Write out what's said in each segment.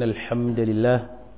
إن الحمد لله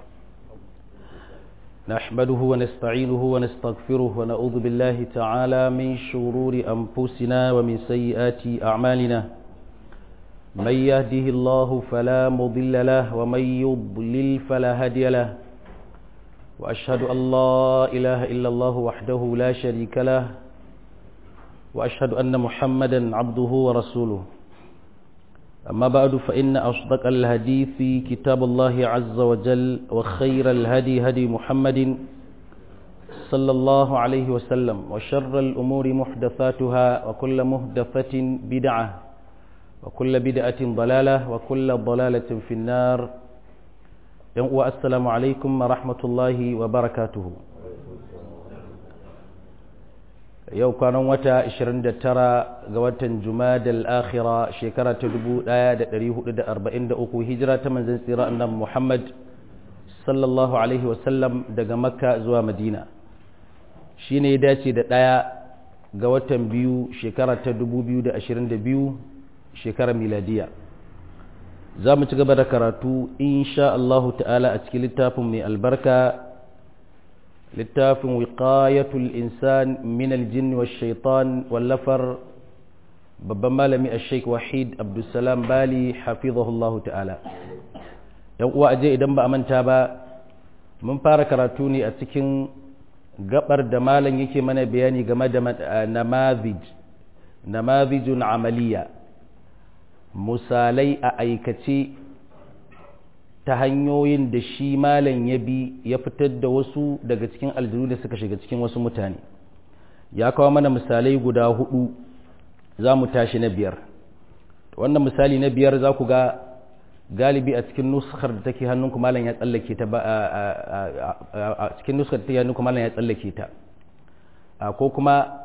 نحمده ونستعينه ونستغفره ونعوذ بالله تعالى من شرور أنفسنا ومن سيئات أعمالنا من يهده الله فلا مضل له ومن يضلل فلا هادي له وأشهد أن لا إله إلا الله وحده لا شريك له وأشهد أن محمدا عبده ورسوله أما بعد فإن أصدق الحديث كتاب الله عز وجل وخير الهدي هدي محمد صلى الله عليه وسلم وشر الأمور محدثاتها وكل محدثة بدعة وكل بدعة ضلالة وكل ضلالة في النار السلام عليكم ورحمة الله وبركاته yau kwanan wata 29 ga watan jumadal akhira shekara ta 1443 hijira ta manzon tsira annabi Muhammad sallallahu alaihi wasallam daga makka zuwa madina shine ya dace da ɗaya ga watan biyu shekara ta 2022 shekarar miladiya za mu ci gaba da karatu insha Allah ta'ala a cikin littafin mai albarka littafin wiqayatul insan min aljin wa shaitan wallafar babban malami a sheik wahid abdulsalam bali hafizahullahu ta'ala yan uwa aje idan ba a manta ba mun fara karatu ne a cikin gabar da malam yake mana bayani game da namazij namazijun amaliya misalai a aikace ta hanyoyin da shi malam ya bi ya fitar da wasu daga cikin aljanu da suka shiga cikin wasu mutane ya kawo mana misalai guda hudu za mu tashi na biyar wannan misali na biyar za ku ga galibi a cikin nuskar da take hannunku malam ya tsallake ta a cikin nuskar da take hannunku malam ya tsallake ta ko kuma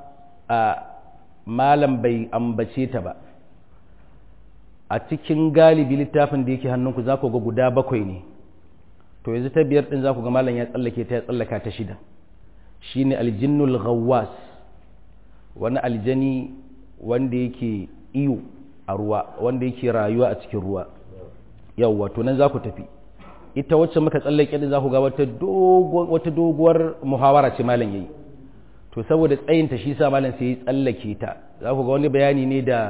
malam bai ambace ta ba a cikin galibi littafin da yake hannunku za ku ga guda bakwai ne to yanzu ta biyar din za ku ga malam ya tsallake ta ya tsallaka ta shida shine aljinnul ghawwas wani aljani wanda yake iyo a ruwa wanda yake rayuwa a cikin ruwa yawwa to nan za ku tafi ita wacce muka tsallake din za ku ga wata doguwar muhawara ce malam yayi to saboda tsayinta shi sa malam sai ya tsallake ta za ku ga wani bayani ne da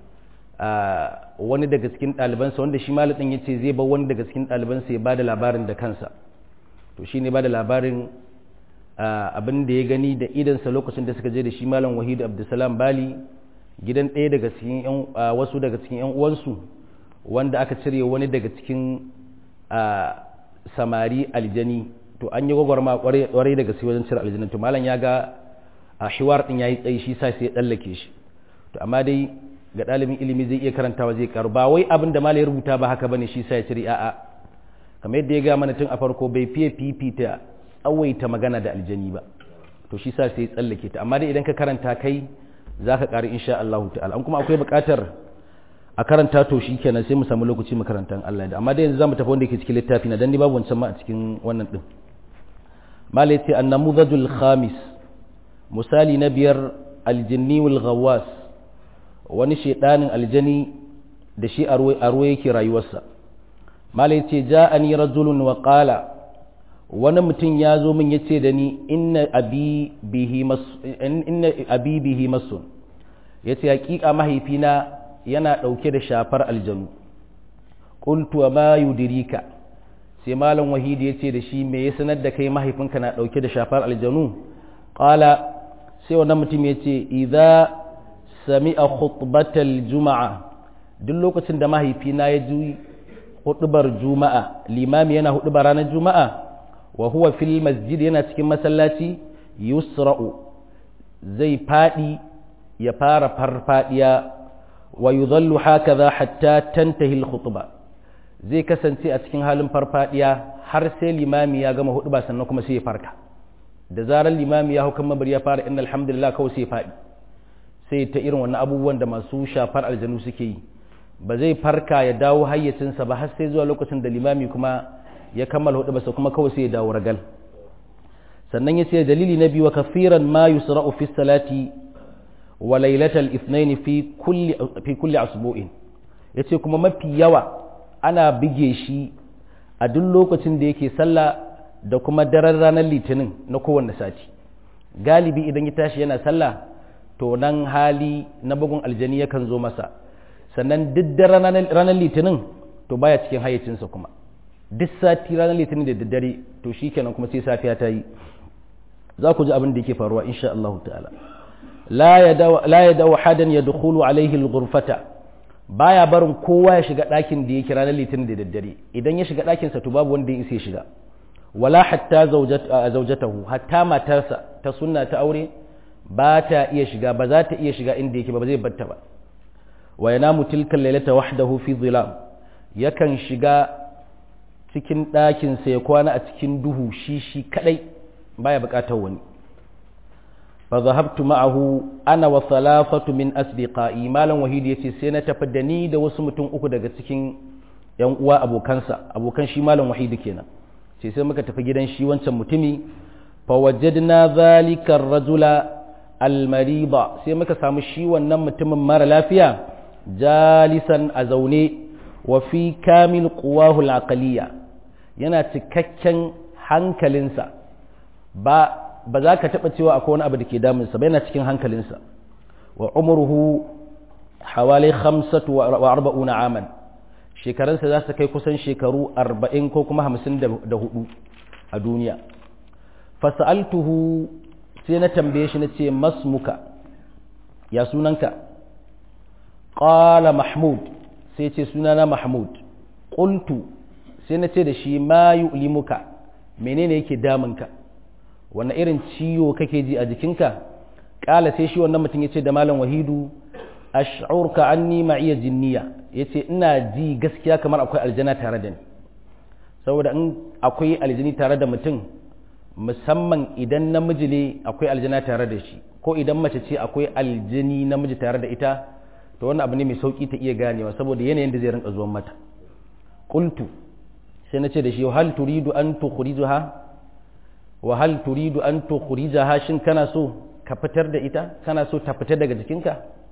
wani daga cikin ɗalibansa wanda shi malamin ya ce zai ba wani daga cikin ɗalibansa ya ba da labarin da kansa to shi ne ba da labarin abin da ya gani da idansa lokacin da suka je da shi malam wahidu abdulsalam bali gidan ɗaya daga cikin wasu daga cikin yan uwansu wanda aka cire wani daga cikin samari aljani to an yi gwagwarma kwarai daga cikin wajen cire aljani to malam ya ga a shiwar ɗin ya yi tsayi shi sa sai ya tsallake shi to amma dai ga ɗalibin ilimi zai iya karantawa zai karu ba wai abin da malai rubuta ba haka bane shi sai ya ciri a'a kamar yadda ya ga mana tun a farko bai fiye fifita tsawaita magana da aljani ba to shi sa sai ya tsallake ta amma dai idan ka karanta kai za ka ƙari insha Allah ta'ala an kuma akwai buƙatar a karanta to shi kenan sai mu samu lokaci mu karanta Allah da amma dai yanzu zamu tafi wanda yake cikin littafi na dan ni babu wancan ma a cikin wannan din malai ce annamudajul khamis misali na biyar aljinni wal ghawwas wani shaidanin aljani da shi a ruwa yake rayuwarsa malai ce ja'ani rajulun wa qala wani mutum ya zo min yace da ni inna abi bihi mas inna abi bihi masun yace hakika mahaifina yana dauke da shafar aljanu qultu ma yudirika sai malam wahidi yace da shi me ya sanar da kai mahaifinka na dauke da shafar aljanu qala sai wannan mutum yace idza sami'a khutbatal juma'a duk lokacin da mahaifina ya ji hudubar juma'a limami yana hudubar ranar juma'a wa huwa fil masjid yana cikin masallaci yusra'u zai fadi ya fara farfadiya wa yudhallu hakaza hatta tantahi al khutba zai kasance a cikin halin farfadiya har sai limami ya gama huduba sannan kuma sai ya farka da zarar limami ya hau kan mabari ya fara inna alhamdulillah kawai sai ya fadi sai ta irin wannan abubuwan da masu shafar aljanu suke yi ba zai farka ya dawo hayyacinsa ba har sai zuwa lokacin da limami kuma ya kammala hudu basa kuma kawai sai ya dawo ragal sannan ya ce dalili na biyu wa kafiran ma yusra'u fi salati wa lailatal ithnain fi kulli fi kulli asbu'in yace kuma mafi yawa ana bige shi a duk lokacin da yake sallah da kuma daren ranar litinin na kowanne sati galibi idan ya tashi yana sallah to nan hali na bugun aljani yakan zo masa sannan duk daren ranar litinin to baya cikin hayyacinsa kuma duk sati ranar litinin da daddare to shikenan kuma sai safiya ta yi za ku ji abin da yake faruwa insha Allah ta'ala la ya dawo hadan ya dukulu alaihi al-ghurfata baya barin kowa ya shiga ɗakin da yake ranar litinin da daddare idan ya shiga ɗakinsa to babu wanda ya isa ya shiga wala hatta zaujatahu hatta matarsa ta sunna ta aure ba ta iya shiga ba za ta iya shiga inda yake ba zai batta ba wa yanamu tilkal lailata wahdahu fi dhilam yakan shiga cikin ɗakinsa ya kwana a cikin duhu shi shi kadai baya buƙatar wani fa zahabtu ma'ahu ana wa thalathatu min asbiqai malam wahid yace sai na tafi da ni da wasu mutum uku daga cikin yan uwa abokansa abokan shi malam wahid kenan sai sai muka tafi gidan shi wancan mutumi fa wajadna zalika ar-rajula al-mariba sai muka samu shi wannan mutumin mara lafiya jalisan a zaune wa fi kamil quwahu al-aqliya yana cikakken hankalinsa ba ba za ka taɓa cewa akwai wani abu da ke damunsa ba yana cikin hankalinsa wa umruhu hawali khamsatu wa arba'una aman shekarunsa za su kai kusan shekaru arba'in ko kuma hamsin da hudu a duniya fasa'altuhu sai na tambaye shi na ce masmuka ya sunanka ƙala mahmud sai ce sunana mahmud ƙultu sai na ce da shi ma yu'limuka menene yake damunka wanne irin ciwo kake ji a jikinka ƙala sai shi wannan mutum ya ce da malam wahidu ash'urka anni ma'iya jinniya yace ina ji gaskiya kamar akwai aljana tare da ni saboda in akwai aljini tare da mutum musamman idan namiji ne akwai aljana tare da shi ko idan mace ce akwai aljini namiji tare da ita to wannan abu ne mai sauki ta iya ganewa saboda yanayin da zai rinka zuwan mata qultu sai na ce da shi hal turidu an tukhrijaha wa hal turidu an tukhrijaha shin kana so ka fitar da ita kana so ta fita daga jikinka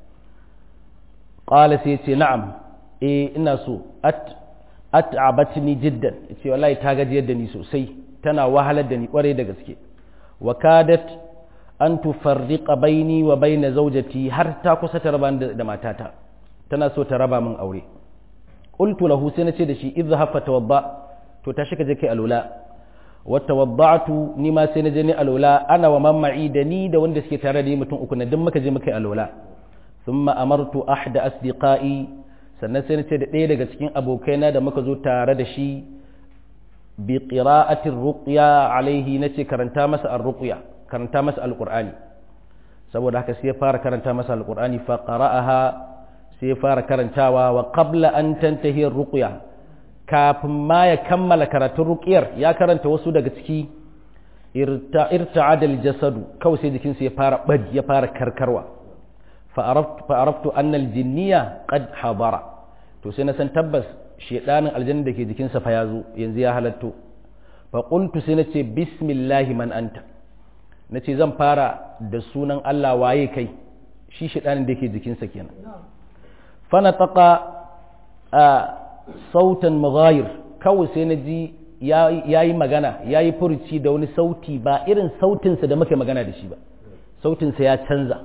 qala sai ce na'am eh ina so at at'abatni jiddan ce wallahi ta gajiyar da ni sosai tana wahalar da ni kwarai da gaske wa kadat an tufarriqa baini wa baina zawjati har ta kusa ta raba da matata tana so ta raba min aure qultu lahu sai nace da shi idhhab fa tawadda to ta shika je kai alula wa tawadda'tu ni ma sai naje ni alula ana wa man ma'i da ni da wanda suke tare da ni mutum uku na duk muka je muka yi alula thumma amartu ahda asdiqai sannan sai nace da ɗaya daga cikin abokaina da muka zo tare da shi bi qira'atir ruqya alaihi nace karanta masa ar-ruqya karanta masa alqur'ani saboda haka sai ya fara karanta masa alqur'ani fa qara'aha sai ya fara karantawa wa qabla an tantahi ar-ruqya kafin ma ya kammala karatun ruqyar ya karanta wasu daga ciki irta'ada al-jasadu kawai sai jikinsa ya fara bad ya fara karkarwa fa araftu fa araftu anna al-jinniya qad hadara to sai na san tabbas shedanin aljanna da ke jikinsa fa ya zo yanzu ya halatto fa qultu sai nace bismillahi man anta nace zan fara da sunan Allah waye kai shi shedanin da ke jikinsa kenan fa nataqa a sautan mughayir kawai sai naji yayi magana yayi furuci da wani sauti ba irin sautinsa da muke magana da shi ba sautinsa ya canza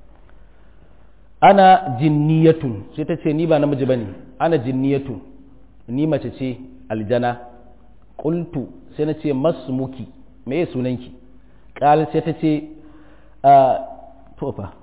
ana jinniyatun sai ta ce ni ba namiji bane ana jinniyatun ni mace ce aljana qultu sai na ce masmuki me ya sunanki qal sai ta ce a tofa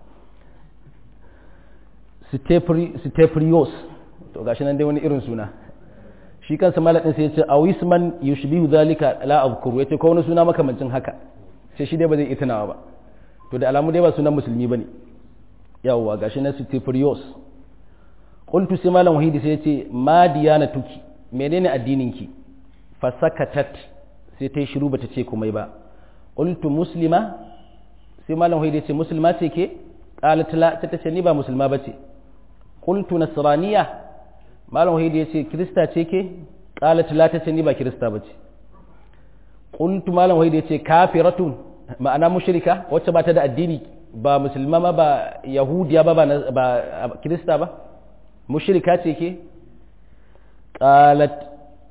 steprios to gashi nan dai wani irin suna shi kansa malakin sai ya ce awisman yushbihu zalika la azkuru yace ko wani suna makamancin haka sai shi dai ba zai iya tunawa ba to da alamu dai ba sunan musulmi bane yawwa gashi na steprios qultu sai malam wahidi sai yace ma diyanatuki menene addininki fa sakatat sai ta yi shiru bata ce komai ba qultu muslima sai malam wahidi yace musulma ce ke qalat la ta ce ni ba musulma bace qultu nasraniya malam wahidi yace krista ce ke qalat la ta ce ni ba krista bace qultu malam wahidi yace kafiratun ma'ana mushrika wacce ba ta da addini ba musulma ma ba yahudiya ba ba kirista ba mushrika ce ke qalat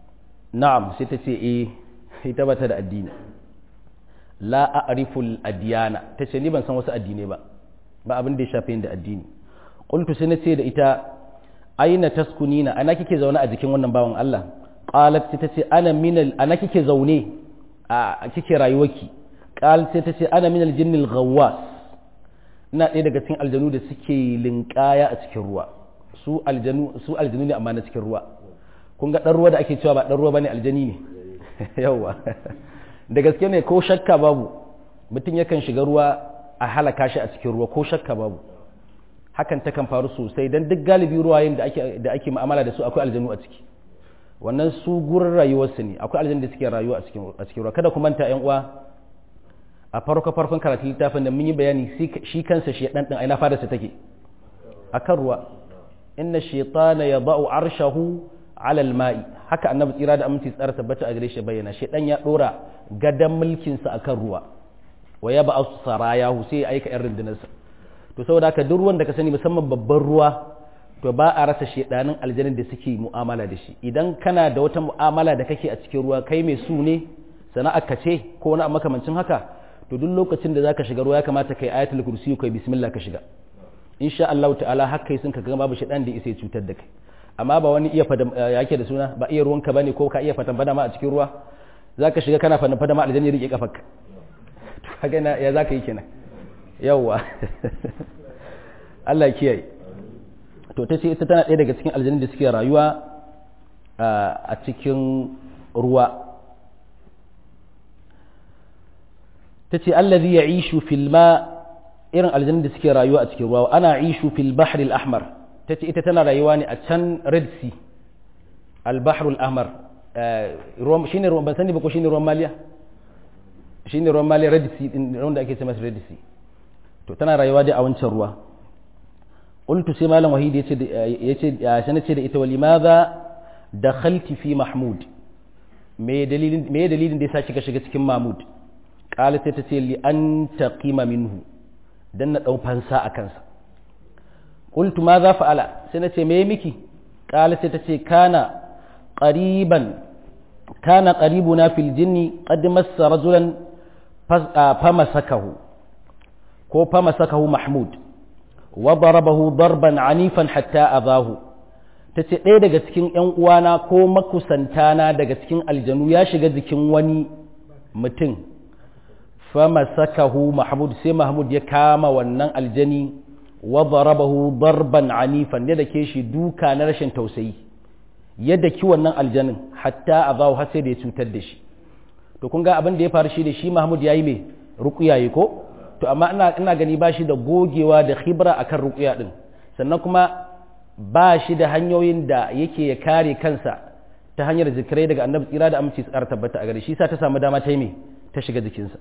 na'am sai ta ce eh ita ba ta da addini la a'riful adiyana ta ce ni ban san wasu addinai ba ba abin da ya shafe da addini qultu sai na ce da ita aina taskunina ana kike zaune a jikin wannan bawan Allah qalat sai ta ce ana minal ana kike zaune a kike rayuwarki qalat sai ta ce ana minal jinnil ghawwas ina ɗaya daga cikin aljanu da suke linkaya a cikin ruwa su aljanu su aljanu ne amma na cikin ruwa kun ga dan ruwa da ake cewa ba dan ruwa bane aljani ne yawa da gaske ne ko shakka babu mutum yakan shiga ruwa a halaka shi a cikin ruwa ko shakka babu hakan takan faru sosai don duk galibi ruwayen da ake da ake mu'amala da su akwai aljanu a ciki wannan su gurin rayuwarsu ne akwai aljanu da suke rayuwa a cikin a cikin ruwa kada ku manta yan uwa a farko farkon karatu littafin da mun yi bayani shi kansa shi dan din aina fara sa take akan ruwa inna shaytana yada'u arshahu ala al-ma'i haka annabi tsira da aminci tsara tabbata a gare shi bayyana shaydan ya dora gadan mulkin sa akan ruwa wa ya ba'a sarayahu sai ya aika yan rundunarsa to saboda haka duk ruwan da ka sani musamman babban ruwa to ba a rasa shedanin aljanin da suke mu'amala da shi idan kana da wata mu'amala da kake a cikin ruwa kai mai su ne sana'ar ka ce ko wani makamancin haka to duk lokacin da zaka shiga ruwa ya kamata kai ayatul kursi kai bismillah ka shiga insha Allah ta'ala haka sun ka ga babu shedan da isa cutar da kai amma ba wani iya fada yake da suna ba iya ruwanka bane ko ka iya fatan fada ma a cikin ruwa zaka shiga kana fada fada ma aljanni ya rike kafarka to kaga na ya zaka yi kenan yawa Allah ya kiyaye to ta ce ita tana ɗaya daga cikin aljanni da suke rayuwa a cikin ruwa ta ce allazi ya ishu filma irin aljanni da suke rayuwa a cikin ruwa ana ishu fil bahri al-ahmar ta ce ita tana rayuwa ne a can red sea al-bahru al-ahmar shine ruwan ban sani ba ko shine ruwan maliya shine ruwan maliya red sea din ruwan da ake ce masa red sea to tana rayuwa dai a wancan ruwa qultu sai malam wahid yace yace sai nace da ita walimadha dakhalti fi mahmud me dalilin me dalilin da yasa kika shiga cikin mahmud qalat sai tace li an taqima minhu dan na dau fansa a kansa qultu ma za fa'ala sai nace me miki qalat sai tace kana qariban kana qaribuna fil jinni qad massa rajulan famasakahu ko famasakahu mahmud wa darabahu darban anifan hatta azahu tace ɗaya daga cikin ƴan uwana ko makusantana daga cikin aljanu ya shiga jikin wani mutum famasakahu mahmud sai mahmud ya kama wannan aljani wa darabahu darban anifan ya dake shi duka na rashin tausayi ya daki wannan aljanin hatta azahu har sai da ya cutar da shi to kun ga abin da ya faru shi da shi mahmud yayi me ruqya yi ko to amma ina ina gani ba shi da gogewa da khibra akan ruqya din sannan kuma ba shi da hanyoyin da yake ya kare kansa ta hanyar zikirai daga annabi tsira da aminci su tabbata a gare shi sa ta samu dama ta yi me ta shiga jikinsa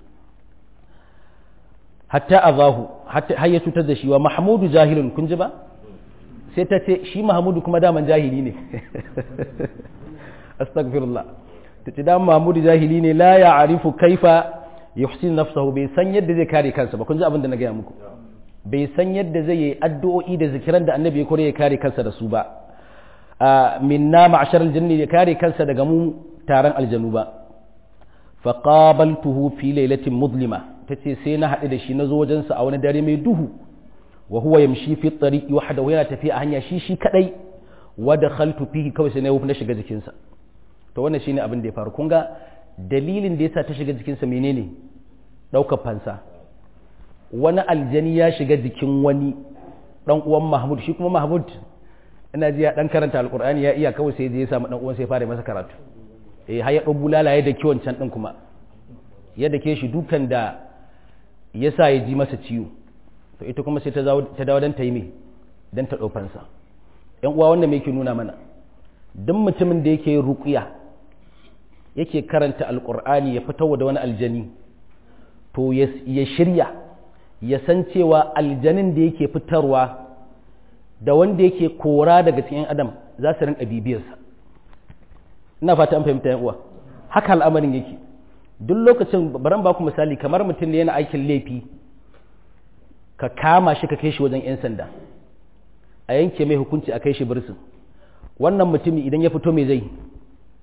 hatta azahu har ya cutar da shi wa mahmudu jahilun kun ji ba sai ta ce shi mahmudu kuma daman jahili ne astaghfirullah ta ce daman mahmudu jahili ne la ya arifu kaifa yuhsin nafsahu bai san yadda zai kare kansa ba kun ji abin da na gaya muku bai san yadda zai yi addu'o'i da zikiran da annabi ya kore ya kare kansa da su ba minna ma'ashar aljanni ya kare kansa daga mu taron aljanu ba faqabaltuhu fi lailatin muzlima tace sai na haɗu da shi na zo wajensa a wani dare mai duhu wa huwa yamshi fi tariqi wahdahu yana tafiya a hanya shi shi kadai wa dakhaltu fihi kawai sai na na shiga jikinsa to wannan shine abin da ya faru kun ga dalilin da yasa ta shiga jikinsa menene ɗaukar fansa wani aljani ya shiga jikin wani dan uwan Mahmud shi kuma Mahmud ina ji ya dan karanta alqur'ani ya iya kawai sai je ya samu dan uwan sai fara masa karatu eh har ya dan bulala ya dake wancan din kuma ya dake shi dukan da yasa ya ji masa ciwo to ita kuma sai ta ta dawo dan ta yi me dan ta dau fansa yan uwa wannan me yake nuna mana duk mutumin da yake ruqiya yake karanta alqur'ani ya fitar da wani aljani to ya shirya ya san cewa aljanin da yake fitarwa da wanda yake kora daga cikin adam za su rinka bibiyarsa ina fata an fahimta yan uwa haka al'amarin yake duk lokacin baran ba ku misali kamar mutum ne yana aikin laifi ka kama shi ka kai shi wajen 'yan sanda a yanke mai hukunci a kai shi birsin wannan mutumi idan ya fito mai zai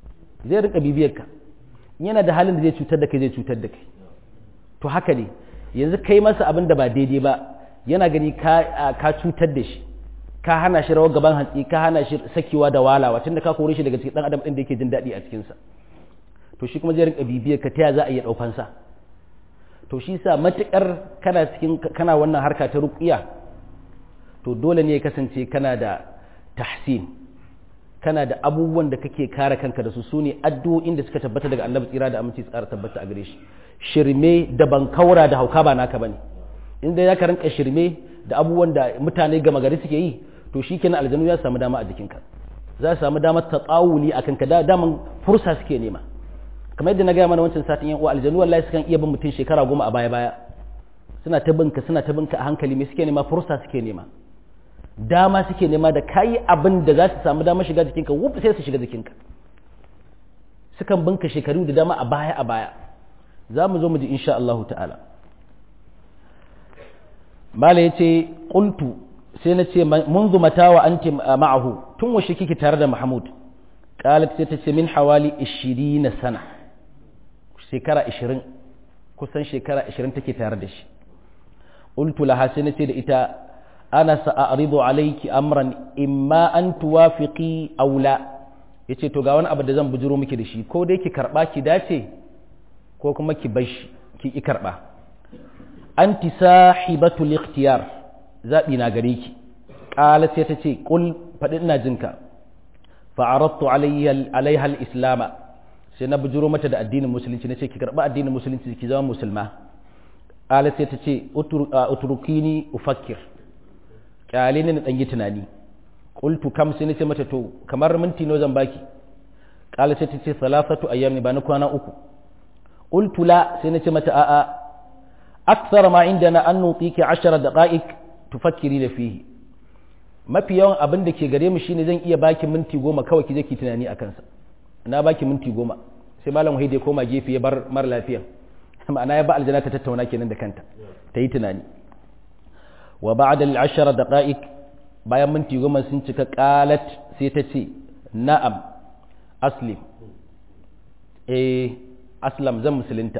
zai rinka bibiyar ka yana da halin da zai cutar da kai zai cutar da kai to haka ne yanzu kai masa abin da ba daidai ba yana gani ka cutar da shi ka hana shi rawar gaban hantsi ka hana shi sakewa da walawa tunda ka kore shi daga cikin dan adam din da yake jin daɗi a cikinsa to shi kuma zai rinka bibiyar ka taya za a iya ɗaukan sa to shi sa matukar kana cikin kana wannan harka ta ruqiya to dole ne ya kasance kana da tahsin kana da abubuwan da kake kare kanka da su sune addu'o'in da suka tabbata daga annabi tsira da aminci tsara tabbata a gare shi shirme da bankaura da hauka ba naka bane inda ya ka rinka shirme da abubuwan da mutane gama gari suke yi to shikenan aljanu ya samu dama a jikinka za su samu damar tatsawuli a kanka da daman fursa suke nema kamar yadda na gaya mana wancan satin yan uwa aljanu wallahi sukan iya bin mutum shekara goma a baya baya suna ta binka suna ta binka a hankali me suke nema fursa suke nema dama suke nema da kayi abin da za su samu dama shiga jikinka wuf sai su shiga jikinka sukan binka shekaru da dama a baya a baya za mu zo mu ji insha Allah ta'ala mala ya ce ƙultu sai na ce munzu mata wa anti ma'ahu tun washe kike tare da mahmud qalat sai ta ce min hawali 20 sana shekara 20 kusan shekara 20 take tare da shi qultu laha sai na ce da ita ana sa'aridu alayki amran imma an tuwafiqi aw la yace to ga wani abu da zan bujuro miki da shi ko dai ki karba ki dace ko kuma ki bashi ki ki karba anti sahibatul ikhtiyar zabi na gare ki qala sai ta ce qul fadi ina jinka fa aradtu alayha alaiha alislam sai na bujuro mata da addinin musulunci nace ki karba addinin musulunci ki zama musulma qala sai ta ce utrukini ufakkir kyale ne na dan yi tunani qultu kam sai nace mata to kamar minti nawa zan baki qala sai ta ce salasatu ayyam ba na kwana uku qultu la sai nace mata a'a akthar ma indana an nutiki 10 daqa'iq tufakkiri da fihi mafi yawan abin da ke gare mu shine zan iya baki minti goma kawai ki je ki tunani akan sa na baki minti goma sai malam wahid ya koma gefe ya bar mara lafiya ma'ana ya ba aljanna ta tattauna kenan da kanta ta yi tunani wa ba'da al-ashara daqa'iq bayan minti goma sun cika qalat sai ta ce na'am aslim eh aslam zan musulunta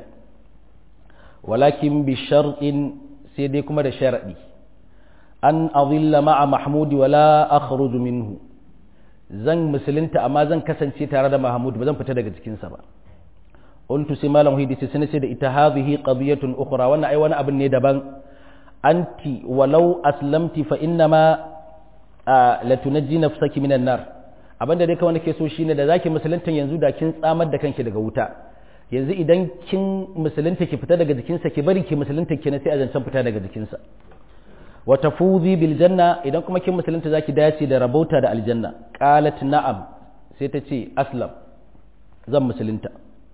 walakin bi shar'in sai dai kuma da sharadi an azilla ma'a mahmud wala akhruju minhu zan musulunta amma zan kasance tare da mahmud ba zan fita daga cikinsa ba qultu sai malam hidi sai sai da ita hadhihi qadiyatun ukhra wannan ai wani abin ne daban anti walau aslamti fa inna ma la tunajji nafsaki minan nar abinda dai kawai nake so shine da zaki musulunta yanzu da kin tsamar da kanki daga wuta yanzu idan kin musulunta ki fita daga jikinsa ki bari ki musulunta ki na sai a zancen fita daga jikinsa wa tafuzi bil janna idan kuma kin musulunta zaki dace da rabauta da aljanna qalat na'am sai ta ce aslam zan musulunta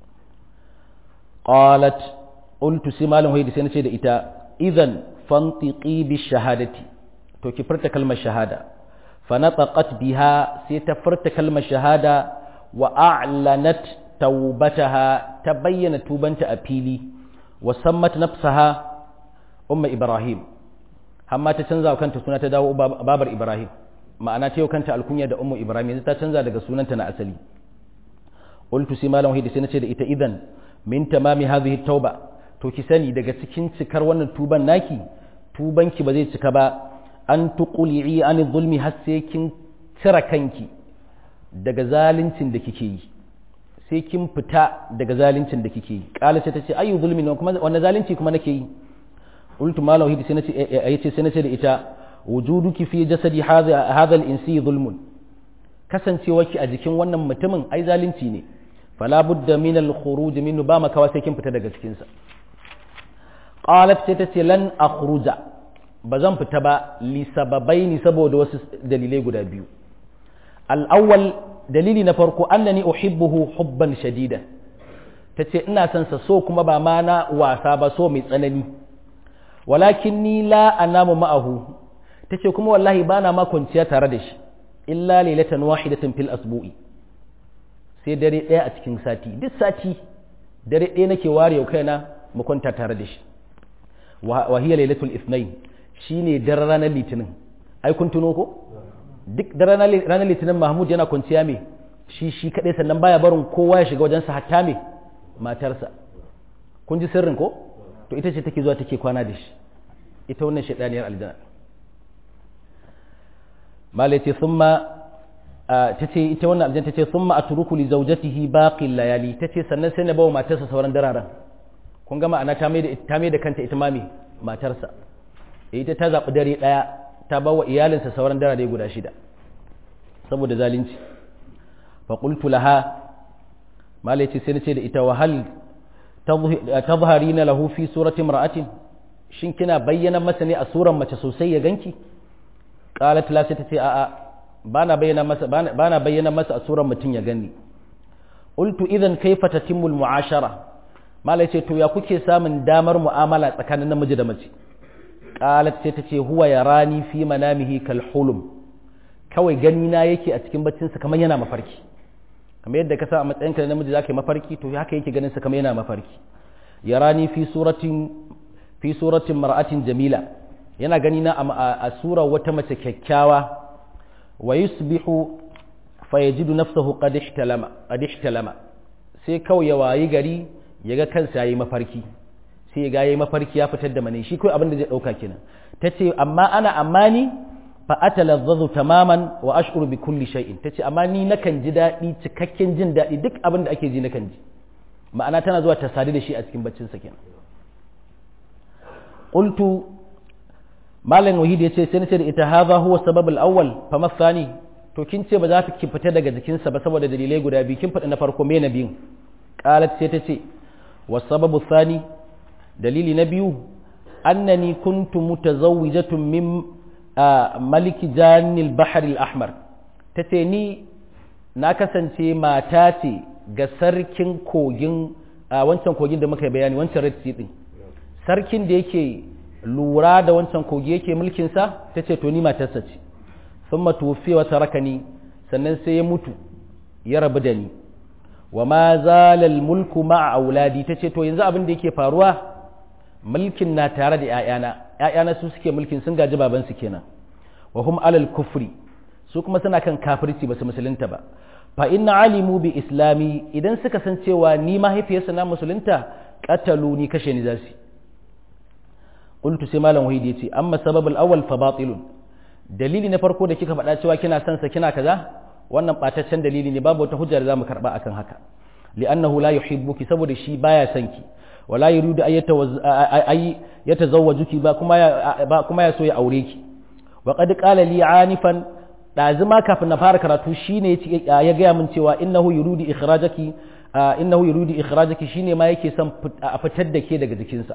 qalat qultu sai malam hoyi sai nace da ita idan fantiqi bi shahadati to ki furta kalmar shahada fa nataqat biha sai ta furta kalmar shahada wa a'lanat taubataha ta bayyana tubanta a fili wa sammat nafsaha umma ibrahim amma ta canza wa kanta suna ta dawo babar ibrahim ma'ana ta yau kanta alkunya da ummu ibrahim yanzu ta canza daga sunanta na asali qultu sai malam wahidi sai nace da ita idan min tamami hadhihi tauba to ki sani daga cikin cikar wannan tuban naki tubanki ba zai cika ba an tuqli'i an zulmi har sai kin cire kanki daga zaluncin da kike yi sai kin fita daga zaluncin da kike yi kala sai ta ce ayu zulmin kuma wannan zalunci kuma nake yi qultu ma lawhidi sai nace yace sai nace da ita wujuduki fi jasadi hadha hadha al-insi zulmun kasancewarki a jikin wannan mutumin ai zalunci ne fala budda min al-khuruj minhu ba makawa sai kin fita daga cikin sa qalat sai ta ce lan akhruja ba zan fita ba li sababaini saboda wasu dalilai guda biyu al-awwal dalili na farko annani uhibbuhu hubban shadida tace ina son sa so kuma ba ma na wasa ba so mai tsanani walakin ni la anamu ma'ahu tace kuma wallahi bana ma kwanciya tare da shi illa lailatan wahidatan fil asbu'i sai dare ɗaya a cikin sati duk sati dare ɗaya nake ware yau kaina mu kwanta tare da shi wa hiya lailatul ithnain shine daren ranar litinin ai kun tuno ko duk da ranar litinin mahmud yana kwanciya mai shi shi kadai sannan baya barin kowa ya shiga wajensa hatta me matarsa kun ji sirrin ko to ita ce take zuwa take kwana da shi ita wannan shaidaniyar aljanna mala ce thumma tace ita wannan aljanna tace thumma atruku li zawjatihi baqi layali tace sannan sai na bawa matarsa sauran dararen kun ga ma'ana ta mai da ta mai da kanta ita mami matarsa ita ta zabi dare daya ta bawa iyalinsa sauran darare guda shida saboda zalunci fa qultu laha mala ce sai nace da ita wa hal tadhharina lahu fi surati imra'atin shin kina bayyana masa ne a suran mace sosai ya ganki qalat la sai tace a'a bana bayyana masa bana bayyana masa a suran mutum ya gani qultu idan kaifa tatimmu almu'ashara malai ce to ya kuke samun damar mu'amala tsakanin namiji da mace qalat sai tace huwa yarani fi manamihi kal hulum kawai gani na yake a cikin baccin sa kamar yana mafarki kamar yadda ka sa a matsayin ka namiji zaka yi mafarki to haka yake ganin sa kamar yana mafarki yarani fi suratin fi suratin mar'atin jamila yana gani na a sura wata mace kyakkyawa wa yusbihu fa yajidu nafsahu qad ihtalama qad ihtalama sai kawai ya wayi gari yaga kansa yayi mafarki sai ga yayi mafarki ya fitar da mani shi kai abin da zai dauka kenan tace amma ana amani fa atalazzazu tamaman wa ashkuru bi kulli shay'in tace amma ni nakan ji dadi cikakken jin dadi duk abin da ake ji nakan ji ma'ana tana zuwa ta sadu da shi a cikin baccin sa kenan qultu malam wahid yace sai nace da ita hadha huwa sabab al-awwal fa mathani to kin ce ba za ki fita daga jikinsa ba saboda dalilai guda biyu kin faɗi na farko me na biyun qalat sai ta ce wa sababu thani dalili na biyu annani kuntu mutazawwijatun min maliki janil bahr al-ahmar tace ni na kasance mata ce ga sarkin kogin wancan kogin da muka bayani wancan red sea din sarkin da yake lura da wancan kogi yake mulkinsa ta ce to ni matarsa ce sun matufi wata rakani sannan sai ya mutu ya rabu da ni wa ma zalal mulku ma'a auladi ta ce to yanzu abin da yake faruwa mulkin na tare da ‘ya'yana ‘ya'yana su suke mulkin sun gaji babansu kenan wa hum alal kufri su kuma suna kan kafirci ba su musulunta ba fa inna alimu bi islami idan suka san cewa ni mahaifiyarsa na musulunta qatalu ni kashe ni zasu qultu sai malam wahidi yace amma sababul awwal fa batilun dalili na farko da kika faɗa cewa kina son sa kina kaza wannan bataccen dalili ne babu wata hujja da zamu karba akan haka li'annahu la yuhibbuki saboda shi baya son ki wala yuridu ay yatazawwajuki ba kuma ba kuma ya so ya aure ki wa qad qala li anifan ɗazuma kafin na fara karatu shine ya gaya min cewa innahu yuridu ikhrajaki innahu yuridu ikhrajaki shine ma yake son a fitar da ke daga jikinsa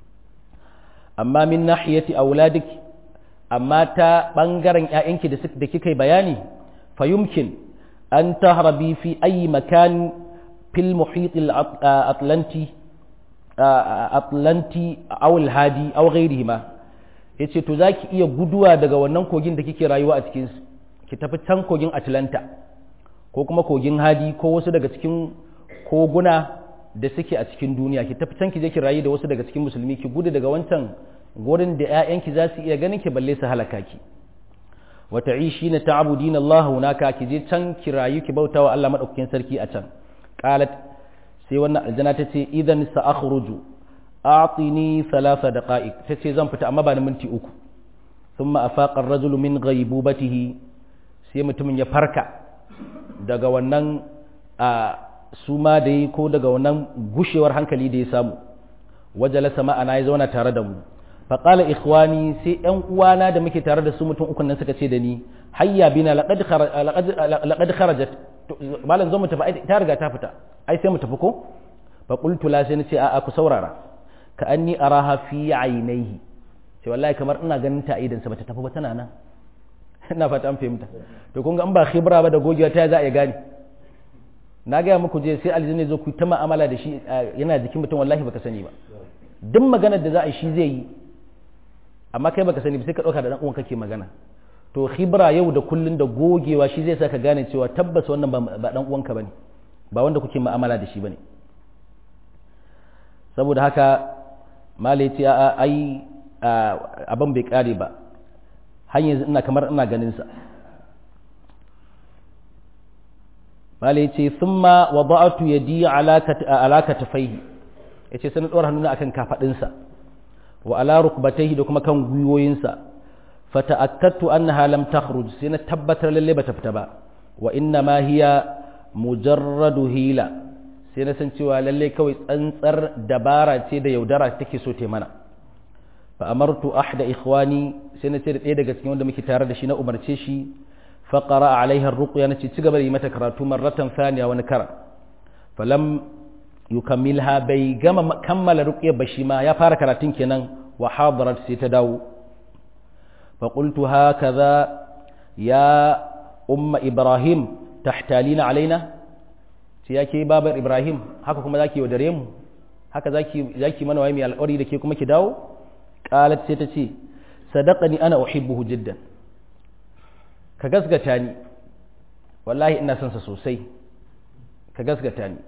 amma min nahiyati auladik amma ta bangaren ƴaƴanki da da kika bayani fa yumkin an tahrabi fi ayi makan fil muhit al atlanti atlanti aw al hadi aw ghayrihima yace to zaki iya guduwa daga wannan kogin da kike rayuwa a cikin su ki tafi can kogin atlanta ko kuma kogin hadi ko wasu daga cikin koguna da suke a cikin duniya ki tafi can ki je ki rayu da wasu daga cikin musulmi ki gudu daga wancan gurin da ƴaƴanki za su iya ganin ki balle su halaka ki wa ta'ishina ta'budina Allah hunaka ki je can ki rayu ki bautawa Allah madaukakin sarki a can qalat sai wannan aljana ta ce idan sa akhruju a'tini thalatha daqa'iq ta ce zan fita amma ba da minti uku thumma afaqa ar-rajulu min ghaibubatihi sai mutumin ya farka daga wannan a suma da yi ko daga wannan gushewar hankali da ya samu wajala sama ana ya zauna tare da mu faƙala ikhwani sai ‘yan uwana da muke tare da su mutum ukun nan suka ce da ni hayya bina laƙad kharajat malam zo mu tafi ta riga ta fita ai sai mu tafi ko fa qultu la sai nace a'a ku saurara ka anni araha fi aynaihi ce wallahi kamar ina ganin ta idan sa bata tafi ba tana nan ina fata an fahimta to kun ga in ba khibra ba da gogewa ta za a iya gane na gaya muku je sai aljanna zo ku ta ma'amala da shi yana jikin mutum wallahi baka sani ba duk maganar da za a yi shi zai yi amma kai baka sani ba sai ka dauka da dan uwan kake magana to khibra yau da kullun da gogewa shi zai saka gane cewa tabbas wannan ba dan uwanka bane ba wanda kuke ma'amala da shi bane saboda haka mala ya ce ai abin bai kare ba har yanzu ina kamar ina ganin sa malai ce thumma wada'tu yadi ala katafaihi yace sai na dora hannuna akan kafadinsa wa ala rukbatayhi da kuma kan gwiwoyinsa fata'akkadtu annaha lam takhruj sai na tabbatar lalle bata fita ba wa inna ma hiya mujarradu hila sai na san cewa lalle kawai tsantsar dabara ce da yaudara take so ta mana fa amartu ahda ikhwani sai na ce da ɗaya daga cikin wanda muke tare da shi na umarce shi fa qara alaiha ar-ruqya nace ci gaba da yi mata karatu marratan thaniya wani kara falam yukammilha bai gama kammala ruqya ba shi ma ya fara karatun kenan wa hadarat sai ta dawo fa qultu hakaza ya umma ibrahim tahtalina alaina ce yake babar ibrahim haka kuma zaki yaudare mu haka zaki zaki mana wai mai alƙawari da ke kuma ki dawo qalat sai ta ce sadaqani ana uhibbuhu jiddan ka gasgata ni wallahi ina son sa sosai ka gasgata ni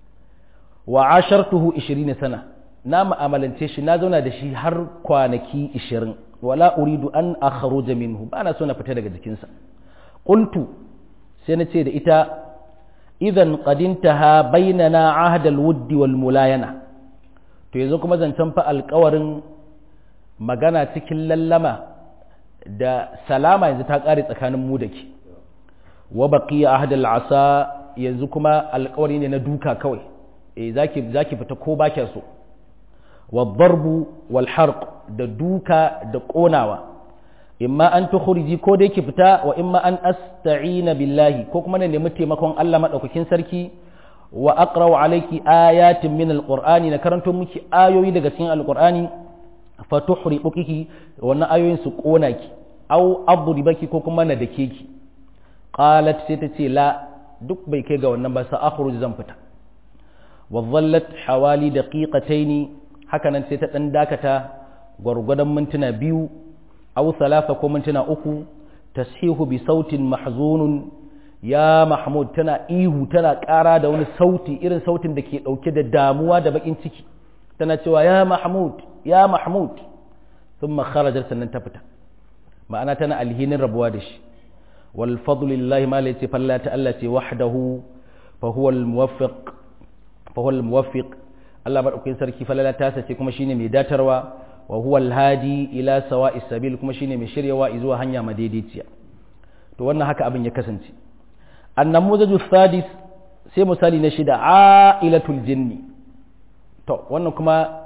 wa ashartuhu 20 sana na mu'amalance shi na zauna da shi har kwanaki 20 wala uridu an akhruja minhu ba na so na fita daga jikinsa qultu sai na ce da ita idan qadintaha bainana ahdal wuddi wal mulayana to yanzu kuma zancen fa alƙawarin magana cikin lallama da salama yanzu ta ƙare tsakanin mu da ke wa baqiya ahdal asa yanzu kuma alƙawari ne na duka kawai eh zaki zaki fita ko ba so wa darbu wal harq da duka da ƙonawa imma an tukhriji ko dai ki fita wa imma an asta'ina billahi ko kuma na nemi taimakon Allah madaukakin sarki wa aqra'u alayki ayatin min alqur'ani na karanto miki ayoyi daga cikin alqur'ani fa tuhriquki wannan ayoyin su kona ki aw adribaki ko kuma na dake ki qalat sai ta ce la duk bai kai ga wannan ba sa akhruj zan fita wa dhallat hawali daqiqataini haka nan sai ta dan dakata gwargwadon mintuna biyu aw thalatha ko mintuna uku tashihu bi sautin mahzunun ya mahmud tana ihu tana ƙara da wani sauti irin sautin da ke ɗauke da damuwa da bakin ciki tana cewa ya mahmud ya mahmud thumma kharajar sannan ta fita ma'ana tana alhinin rabuwa da shi wal fadlu lillahi ma la falla ta Allah ce wahdahu fa huwa al muwaffiq fa huwa al muwaffiq Allah madaukakin sarki falala ta sace kuma shine mai datarwa wa huwa alhadi ila sawa'is sabil kuma shine mai shiryawa zuwa hanya madaidaiciya to wannan haka abin ya kasance annamuzaju sadis sai misali na shida ailatul jinni to wannan kuma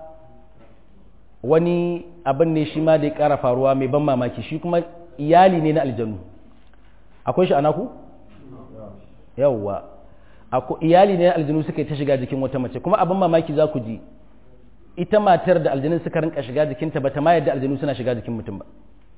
wani abin ne shi ma da ya kara faruwa mai ban mamaki shi kuma iyali ne na aljanu akwai shi anaku yawwa iyali ne na aljanu suka yi ta shiga jikin wata mace kuma abin mamaki za ku ji ita matar da aljanun suka rinka shiga jikinta ba ta ma yadda aljanu suna shiga jikin mutum ba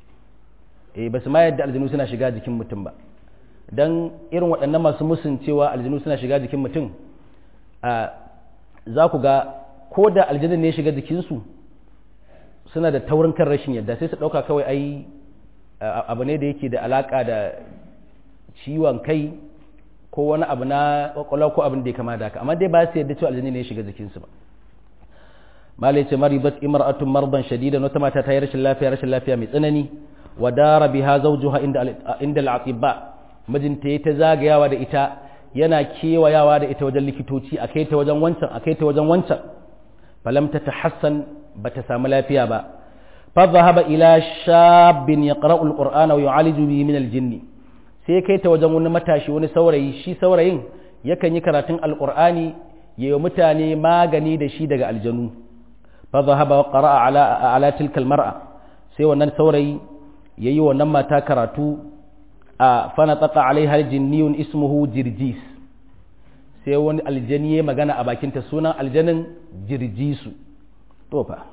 eh ba su ma yadda aljanu suna shiga jikin mutum ba dan irin waɗannan masu musun cewa aljanu suna shiga jikin mutum a za ku ga ko da aljanun ne shiga jikinsu suna da taurin kan rashin yadda sai su ɗauka kawai ai abu ne da yake da alaƙa da ciwon kai ko wani abu na kwakwalwa ko abin da ya kama da haka amma dai ba su yadda cewa aljanu ne ya shiga jikinsu ba malai ce maribat imra'atun marban shadidan wata mata ta yi rashin lafiya rashin lafiya mai tsanani wa dara biha zawjuha inda inda al-atibba mijinta ya ta zagayawa da ita yana kewayawa da ita wajen likitoci a kai ta wajen wancan a kai ta wajen wancan falam ta tahassan bata samu lafiya ba fa dhahaba ila shabbin yaqra'u al-qur'ana wa yu'aliju bihi min al-jinn sai kai ta wajen wani matashi wani saurayi shi saurayin yakan yi karatun al-qur'ani yayi mutane magani da shi daga aljanu فذهب وقرأ على على تلك المرأة sai wannan saurayi yayi wannan mata karatu a fanataqa alaiha jinniyun ismuhu jirjis sai wani aljani ya magana a bakinta sunan aljanin jirjisu to fa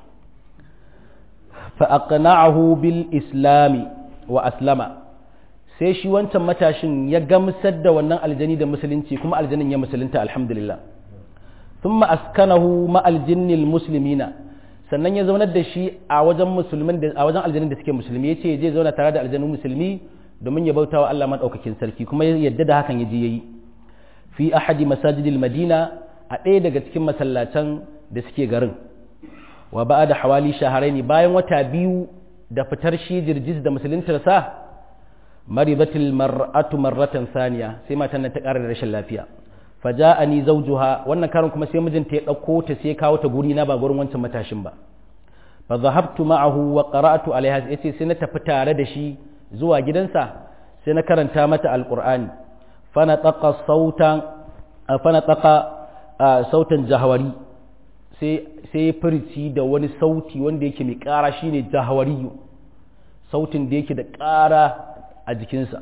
fa aqna'ahu bil islami wa aslama sai shi wancan matashin ya gamsar da wannan aljani da musulunci kuma aljanin ya musulunta alhamdulillah thumma askanahu ma aljinnil muslimina sannan ya zaunar da shi a wajen musulmin da a wajen aljanun da suke musulmi yace zai zauna tare da aljanun musulmi domin ya bautawa Allah madaukakin sarki kuma ya yadda da hakan yaje yayi fi ahadi masajidil madina a ɗaya daga cikin masallatan da suke garin wa ba'da hawali shaharaini bayan wata biyu da fitar shi jirjis da musuluntar sa maridatil mar'atu marratan saniya sai matan nan ta ƙara da rashin lafiya faja'ani zawjuha wannan karin kuma sai mijinta ya dauko ta sai kawo ta guri na ba gurin wancan matashin ba fa dhahabtu ma'ahu wa qara'tu alaiha yace sai na tafi tare da shi zuwa gidansa sai na karanta mata alqur'ani fa na taqa sautan fa na taqa sautan jahawari sai sai furci da wani sauti wanda yake mai ƙara shine jahawari sautin da yake da ƙara a jikinsa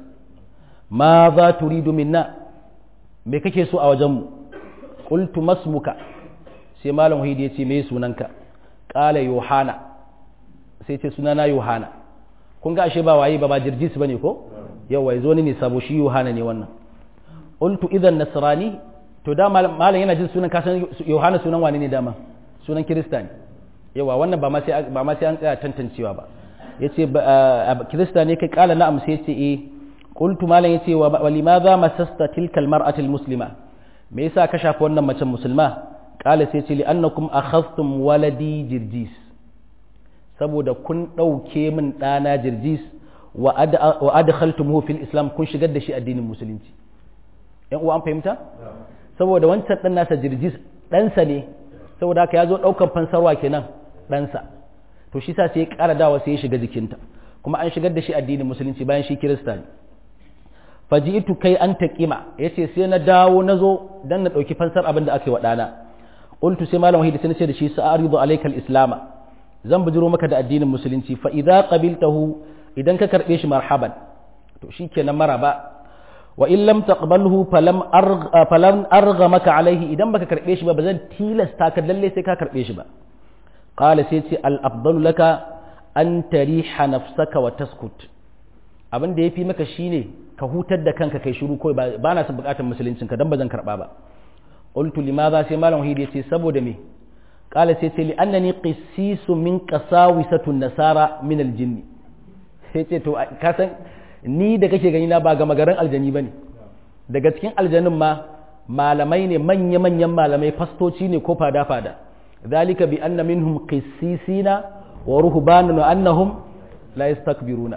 ma za turidu minna me kake so a wajenmu qultu masmuka sai malam wahidi ya ce me sunanka qala yohana sai ce sunana yohana kun ga ashe ba waye ba ba jirjis bane ko yawa yazo ne sabo shi yohana ne wannan qultu idan nasrani to da malam yana jin sunan kasan yohana sunan wani ne dama sunan kirista ne yawa wannan ba ma sai ba ma sai an tsaya tantancewa ba yace kirista ne kai kala na'am sai yace eh qultu malam yace wa limadha masasta tilkal mar'atil muslima me yasa ka shafi wannan macen musulma kala sai yace li annakum akhadhtum waladi jirjis saboda kun dauke min dana jirjis wa adkhaltumuhu fil islam kun shigar da shi addinin musulunci yan uwa an fahimta saboda wancan dan nasa jirjis ɗansa ne saboda haka ya zo ɗaukar fansarwa kenan ɗansa to shi sa sai ya ƙara dawa sai ya shiga jikinta kuma an shigar da shi addinin musulunci bayan shi kirista ne faji'tu kai an taqima yace sai na dawo na zo dan na ɗauki fansar abin da aka yi wa ɗana qultu sai malam wahidi sai na ce da shi sa'aridu alayka al-islama zan bujiro maka da addinin musulunci fa idza qabiltahu idan ka karbe shi marhaban to shikenan maraba wa in lam taqbalhu falam argha falam argha maka alaihi idan baka karbe shi ba bazan tilasta ka lalle sai ka karbe shi ba qala sai ce al afdalu laka an tariha nafsaka wa taskut abin da yafi maka shine ka hutar da kanka kai shiru kawai ba na son bukatar musuluncin ka dan bazan karba ba qultu limadha sai malam wahidi yace saboda me qala sai ce li annani qissisu min qasawisatun nasara min al jinni sai ce to ka san ni da kake gani na ba ga magaran aljani ba ne daga cikin aljanin ma malamai ne manya-manyan malamai fastoci ne ko fada-fada zalika bi anna minhum qissisina wa ruhbanan wa annahum la yastakbiruna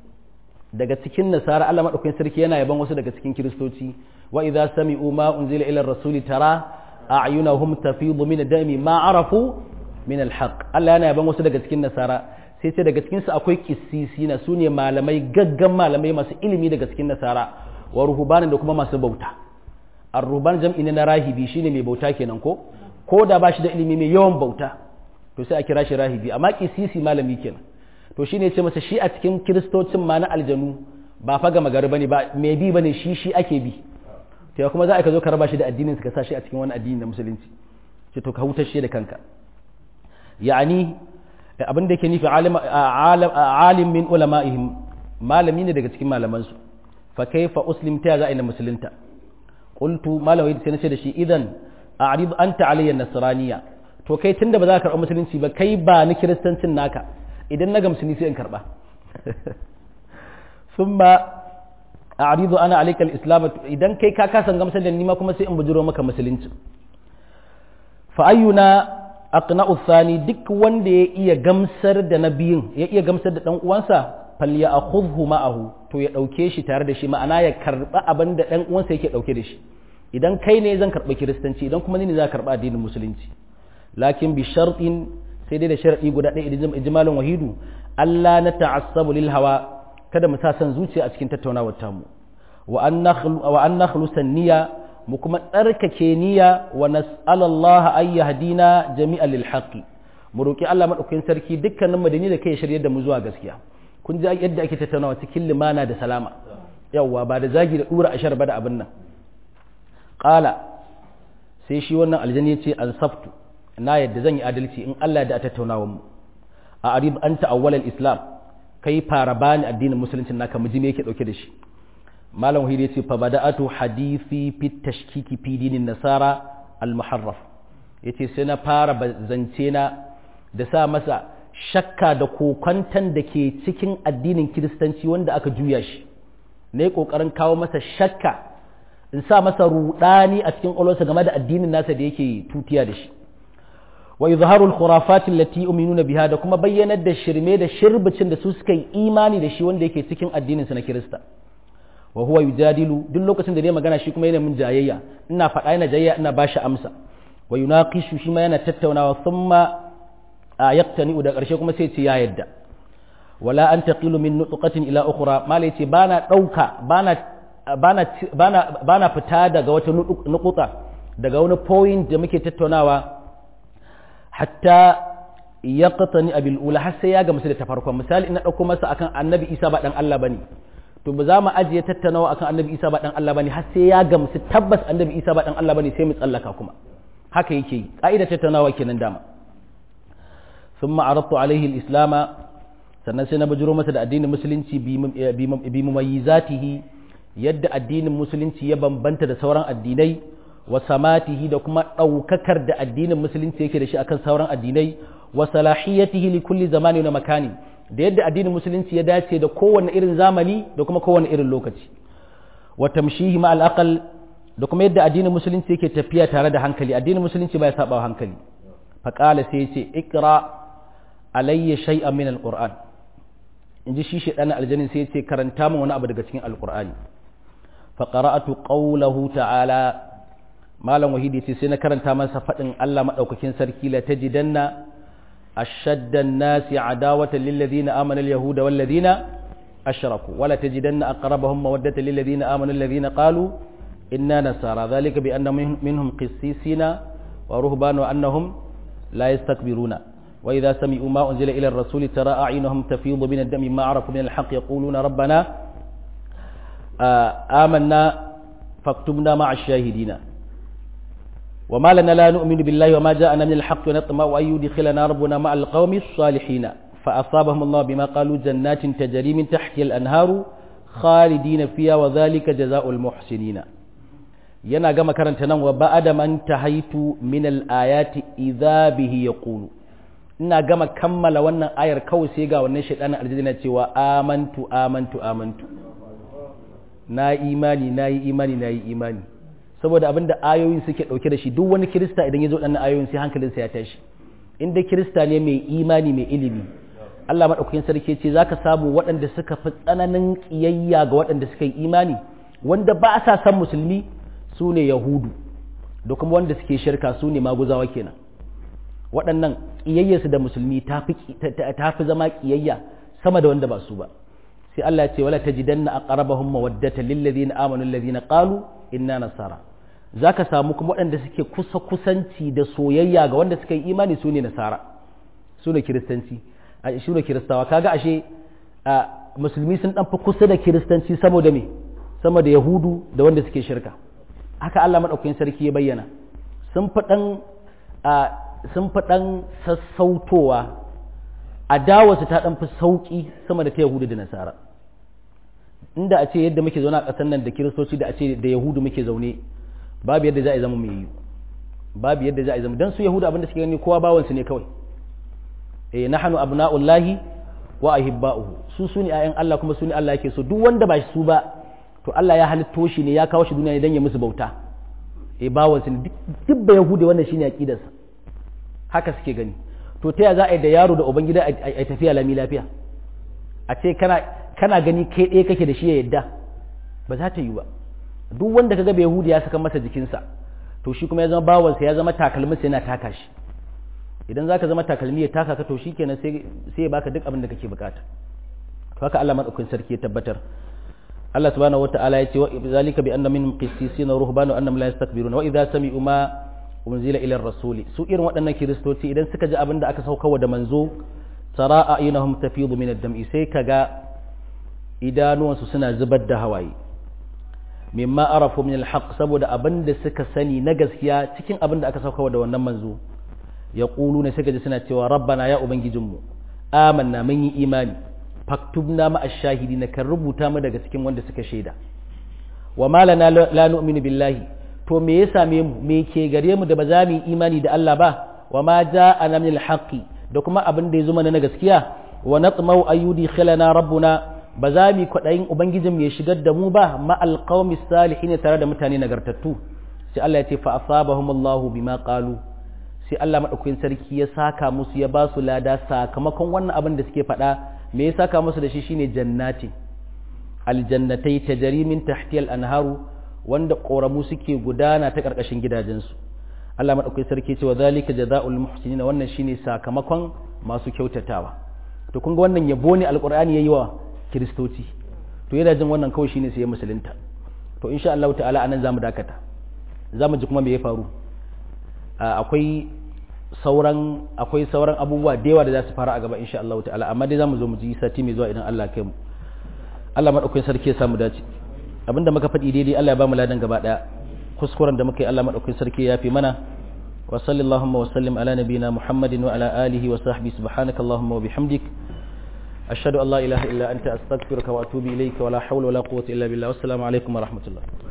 daga cikin nasara Allah madaukakin sarki yana yaban wasu daga cikin kiristoci wa idza sami'u ma unzila ila rasuli tara a'yunahum tafidu min ad-dami ma arafu min al-haqq Allah yana yaban wasu daga cikin nasara sai ce daga cikinsu akwai kisisina su ne malamai gaggan malamai masu ilimi daga cikin nasara wa ruhubanin da kuma masu bauta ar ruhban jam'i ne na rahibi shine mai bauta kenan ko ko da ba shi da ilimi mai yawan bauta to sai a kira shi rahibi amma kisisi malami kenan to shine ce masa shi a cikin kiristocin ma na aljanu ba fa gama gari bane ba mai bi bane shi shi ake bi to kuma za a ka zo ka raba shi da addinin ka sa shi a cikin wani addini na musulunci ce to ka hutar shi da kanka ya'ani abin da yake nufi alim min ulama'ihim malami ne daga cikin malamansu fa kaifa uslim ta za a ina musulunta qultu malamai sai nace da shi idan a'rid anta alayya nasraniya to kai tunda ba za ka karɓa musulunci ba kai ba ni kiristancin naka idan na gamsu ni sai in karɓa thumma a'ridu ana alayka al-islam idan kai ka kasan gamsar da ni ma kuma sai in bujuro maka musulunci fa ayyuna aqna'u thani duk wanda ya iya gamsar da nabiyin ya iya gamsar da dan uwansa falyakhudhu ma'ahu to ya dauke shi tare da shi ma'ana ya karba abin da dan uwansa yake dauke da shi idan kai ne zan karba kiristanci idan kuma ni ne za karba addinin musulunci lakin bi shartin sai dai da sharadi guda ɗaya idan ijmalun wahidu Allah na ta'assabu lil hawa kada mu sa san zuciya a cikin tattaunawar tamu wa an nakhlu wa an nakhlusa niyya mu kuma tsarkake niyya wa nas'alallaha ay yahdina jami'an lil haqqi mu roki Allah madaukakin sarki dukkanin mu da ni da kai shirye da mu zuwa gaskiya kun ji yadda ake tattaunawa cikin limana da salama yawwa ba da zagi da dura ashar ba da abin nan qala sai shi wannan aljani ya ce an saftu na yadda zan yi adalci in Allah da tattaunawa mu a arib anta awwal islam kai fara bani addinin musulunci naka mu ji me yake dauke da shi malam wahid yace fa bada'atu hadisi fi tashkiki fi dinin nasara al muharraf yace sai na fara zance na da sa masa shakka da kokwantan da ke cikin addinin kiristanci wanda aka juya shi ne kokarin kawo masa shakka in sa masa rudani a cikin ƙwaƙwalwarsa game da addinin nasa da yake tutiya da shi wa izharu al-khurafat allati yu'minuna biha da kuma bayyanar da shirme da shirbicin da su suka yi imani da shi wanda yake cikin addinin su na kirista wa huwa yujadilu duk lokacin da ne magana shi kuma yana min jayayya ina faɗa yana jayayya ina bashi amsa wa yunaqishu shi ma yana tattaunawa thumma yaqtani da ƙarshe kuma sai ce ya yadda wala an taqilu min nutqatin ila ukhra mala yace bana dauka bana bana bana bana fita daga wata nukuta daga wani point da muke tattaunawa hatta yaqtani abil ula har sai ya ga musu da ta farkon misali ina dauko masa akan annabi Isa ba dan Allah bane to ba za mu ajiye tattaunawa akan annabi Isa ba dan Allah bane har sai ya ga musu tabbas annabi Isa ba dan Allah bane sai mu tsallaka kuma haka yake yi ka'idar tattaunawa kenan dama thumma aradtu alaihi al-islama sannan sai na bujuro masa da addinin musulunci bi mumayyizatihi yadda addinin musulunci ya bambanta da sauran addinai wa samatihi da kuma ɗaukakar da addinin musulunci yake da shi akan sauran addinai wa salahiyatihi li kulli zamani na makani da yadda addinin musulunci ya dace da kowane irin zamani da kuma kowane irin lokaci wa tamshihi ma al da kuma yadda addinin musulunci yake tafiya tare da hankali addinin musulunci ba ya saba hankali faqala sai ya ce ikra alayya shay'an min al-qur'an in ji shi shaɗanin aljanin sai ya ce karanta min wani abu daga cikin alƙur'ani faƙara'atu ƙaulahu ta'ala malam wahidi ce sai na karanta masa faɗin Allah maɗaukakin sarki la tajidanna ashaddan nasi adawatan lil ladina amana al yahuda wal ladina ashraku wala tajidanna aqrabahum mawaddatan lil ladina amanu alladhina qalu inna nasara dhalika bi anna minhum qissisina wa ruhbanu annahum la yastakbiruna وإذا سمعوا ما أنزل إلى الرسول ترى أعينهم تفيض من الدم ما عرفوا من الحق يقولون ربنا آمنا فاكتبنا مع الشاهدين وما لنا لا نؤمن بالله وما جاءنا من الحق ونطمع أن يدخلنا ربنا مع القوم الصالحين فأصابهم الله بما قالوا جنات تجري من تحتها الأنهار خالدين فيها وذلك جزاء المحسنين yana gama karanta nan wa ba'ada man tahaitu min al-ayati idza bihi yaqulu ina gama kammala wannan ayar kawai sai ga wannan shaidanin aljanna cewa amantu amantu amantu na imani na yi imani na yi imani saboda abinda ayoyin suke dauke da shi duk wani kirista idan ya zo ɗan ayoyin sai hankalinsa ya tashi inda kirista ne mai imani mai ilimi Allah maɗaukakin sarki ce za ka samu waɗanda suka fi tsananin ƙiyayya ga waɗanda suka yi imani wanda ba sa san musulmi su ne yahudu da kuma wanda suke shirka su ne maguzawa kenan waɗannan ƙiyayyarsu da musulmi ta fi zama ƙiyayya sama da wanda ba su ba sai Allah ya ce wala tajidanna aqrabahum mawaddata lil ladina amanu alladhina qalu inna nasara zaka samu kuma waɗanda suke kusa kusanci da soyayya ga wanda suka yi imani su ne nasara su ne kiristanci a shi ne kiristawa kaga ashe musulmi sun dan fi kusa da kiristanci saboda me sama da yahudu da wanda suke shirka haka Allah madaukakin sarki ya bayyana sun fi dan sun fi ɗan sassautowa a dawarsu ta ɗan fi sauƙi sama da ta yahudu da nasara inda a ce yadda muke zaune a ƙasar nan da kiristoci da a ce da yahudu muke zaune babu yadda za a zama mai yi babu yadda za a zama don su yahudu abinda suke gani kowa bawansu ne kawai eh nahnu abna'ullahi wa ahibba'uhu su su ne ayan Allah kuma su ne Allah yake so duk wanda ba su ba to Allah ya halitto shi ne ya kawo shi duniya ne dan ya musu bauta eh bawansu ne duk ba yahudi wannan shine aqidarsa haka suke gani to ta za a yi da yaro da ubangida a tafiya lami lafiya a ce kana kana gani kai ɗaya kake da shi ya yadda ba za ta yi ba duk wanda kaga bai yahudi ya saka masa jikinsa to shi kuma ya zama bawansa ya zama takalminsa yana taka shi idan zaka zama takalmi ya taka ka to shikenan sai sai ya baka duk abin da kake bukata to haka Allah madaukakin sarki ya tabbatar Allah subhanahu wataala ya ce wa zalika bi anna minhum qissisina ruhbanu annahum la yastakbiruna wa idza sami'u ma unzila ila rasuli su irin waɗannan kiristoci idan suka ji abin da aka saukawa da manzo tara a'yunahum tafidu min ad-dam'i sai kaga idanuwansu suna zubar da hawaye mimma arafu min al-haq saboda abin da suka sani na gaskiya cikin abin da aka saukawa da wannan manzo ya ne suka ji suna cewa rabbana ya ubangijinmu amanna mun yi imani faktubna ma ash-shahidi na kan rubuta mu daga cikin wanda suka shaida wa malana la nu'minu billahi to me ya same mu me ke gare mu da ba za mu yi imani da Allah ba wa ma ja'ana min al-haqqi da kuma abin da ya zo mana na gaskiya wa natmau ayyudi khilana rabbuna ba za mu kwaɗayin ubangijin ya shigar da mu ba ma alqawmi salihin tare da mutane nagartattu sai Allah ya ce fa asabahum Allahu bima qalu sai Allah madaukakin sarki ya saka musu ya ba su lada sakamakon wannan abin da suke faɗa me ya saka musu da shi shine jannati aljannatai tajri min tahtiyal anharu wanda koramu suke gudana ta karkashin gidajensu Allah madaukakin sarki ce wa zalika jazaa'ul muhsinin wannan shine sakamakon masu kyautatawa to kun ga wannan yabo ne alqur'ani yayi wa kiristoci to yana jin wannan kawai shine sai ya musulunta to insha Allah ta'ala anan zamu dakata zamu ji kuma me ya faru akwai sauran akwai sauran abubuwa da yawa da za su fara a gaba insha Allah ta'ala amma dai zamu zo mu ji sati mai zuwa idan Allah kai mu Allah madaukakin sarki ya samu dace abinda muka faɗi daidai Allah ya ba mu ladan gaba daya kuskuren da muka yi Allah madaukakin sarki ya fi mana wa sallallahu wa sallim ala nabiyina Muhammadin wa ala alihi wa sahbihi subhanaka allahumma wa bihamdik ashhadu an la ilaha illa anta astaghfiruka wa atubu ilayka wa la hawla wa la quwwata illa billah wassalamu alaikum wa rahmatullah